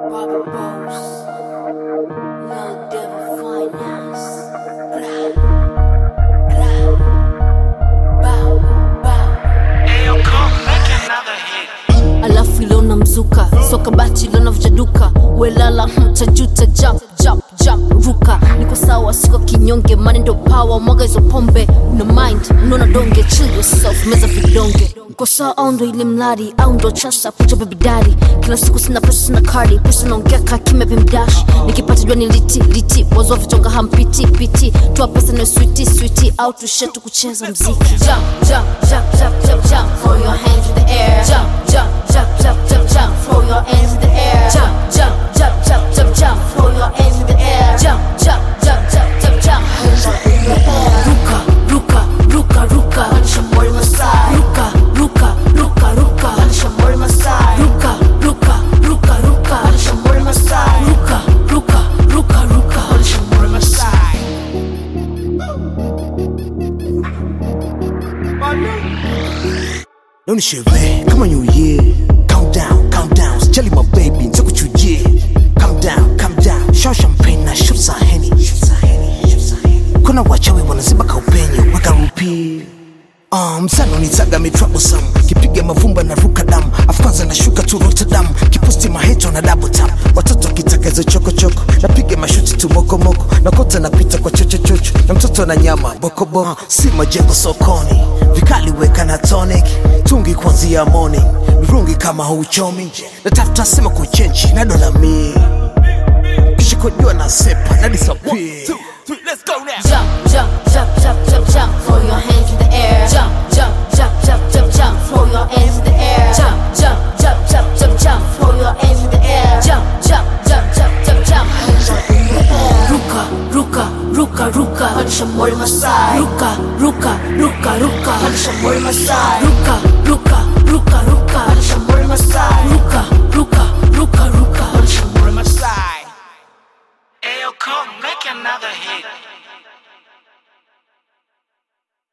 Bobby Boss, Lil Devil Finance. Ra, ra, bow, bow. Ayo, come make another hit. alafu ilona mzuka soka bati ilona vujaduka welala mtajuta jump jump jump ruka niko sawa siko kinyonge mani ndo pawa mwaga hizo pombe una mind unaona donge chill yourself meza vidonge niko sawa au ndo ile mladi au ndo chasa kucha bebidari kila siku sina pesa sina kadi pesa naongea kaa kimya vimdash nikipata jua ni liti liti wazwa vitonga hampiti piti toa pesa na switi switi au tushetu kucheza mziki jump jump jump jump jump jump throw your hands in the air jump jump jump jump jump jump throw your hands in the air jump jump jump jump jump jump throw your hands in the air jump jump jump jump jump jump hands up in the air ruka ruka ruka ruka panisha mori masai ruka ruka ruka ruka panisha mori masai ruka ruka ruka ruka panisha mori masai ruka ruka ruka ruka panisha mori masai Leo ni sherehe kama new year Count down, count down Sijali my baby, nitakuchujie Calm down, calm down Show champagne na shoot za Henny Kuna wachawi wanaziba kaupenye Weka rupi Uh, msano nitaga mi troublesome kipiga mavumba na ruka damu afu kwanza nashuka tu rotterdam kiposti maheto na double tap watoto wakitaka hizo chokochoko napiga mashuti tu mokomoko nakota napita kwa chochochocho na mtoto na nyama bokoboko si majengo sokoni vikali weka na tonic tungi kuanzia morning mirungi kama hauchomi natafuta sema kuchenchi na dola mi kisha kujua na sepa na disappear jump, jump, jump, jump, jump, jump. Throw your hands in the air. Jump, jump, jump, jump, jump, jump. Throw your hands in the air. Jump, jump, jump, jump, jump, jump. Throw your hands in the air. Jump, jump, jump, jump, jump, jump. Hands up in the air. Ruka, ruka, ruka, ruka. Panisha mori masai. Ruka, ruka, ruka, ruka. Panisha mori masai. Ruka,